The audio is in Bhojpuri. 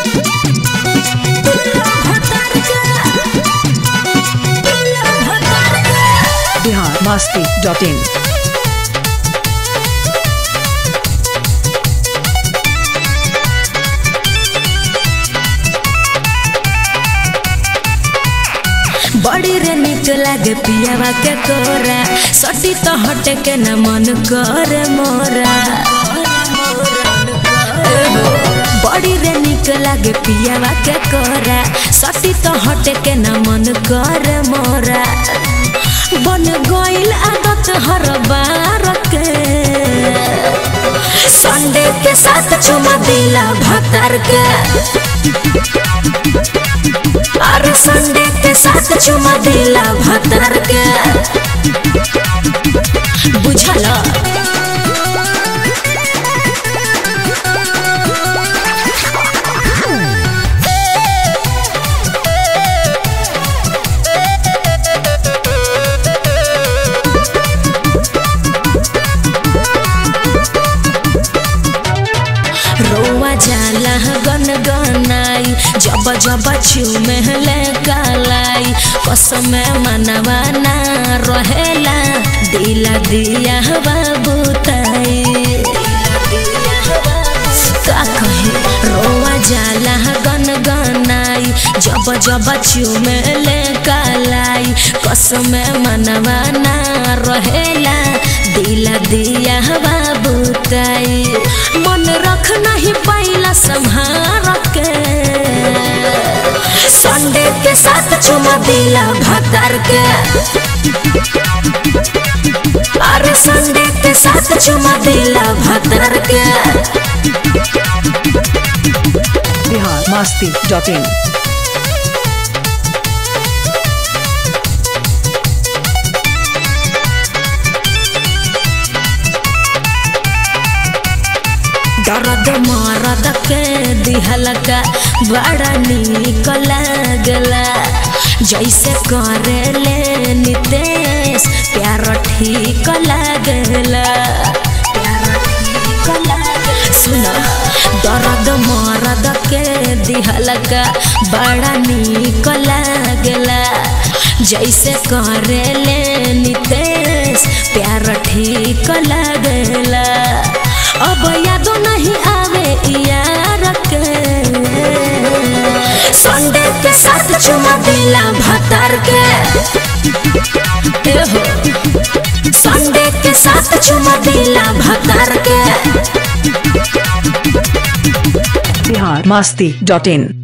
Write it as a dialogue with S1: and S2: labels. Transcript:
S1: बिहार मस्ती डॉट इन
S2: बड़ी रे निक लागे पियावा के कोरा सटी तो हटे के न मन करे मोरा बड़ी रे निक लागे पियावा के कोरा सटी तो हटे के न मन करे मोरा बन गइल आदत हर बार के संडे के साथ चुमा दिला भतर के अरे संडे के साथ चुमा दिला भतर के बुझल रोवा जाला गन गनाई जब जब चुमे ले कालाई कसम मनवा ना रहेला दिला दिया बाबूताई का कही रोवा जाला गन गनाई जब जब चुमे ले कालाई कसम मनवा ना रहेला दिला दिया बाबूताई मन रख नहीं पाइला संहार के संडे के साथ चुमा दिला भतर के अरे संडे के साथ चुमा दिला भतर के
S1: बिहार मस्ती डॉट इन
S2: दर्द मरद के दिहलका बड़ा निक लागला जैसे करे ले नितेश प्यार ठीक लागला सुन दर्द मरद के दिहलका बड़ा निक लागला जैसे करे ले नितेश प्यार ठीक लागला अब यादो नहीं आवे यार के संडे के साथ चुमा दिला भतर के ए हो संडे के साथ चुमा दिला भतर के
S1: बिहार मस्ती डॉट इन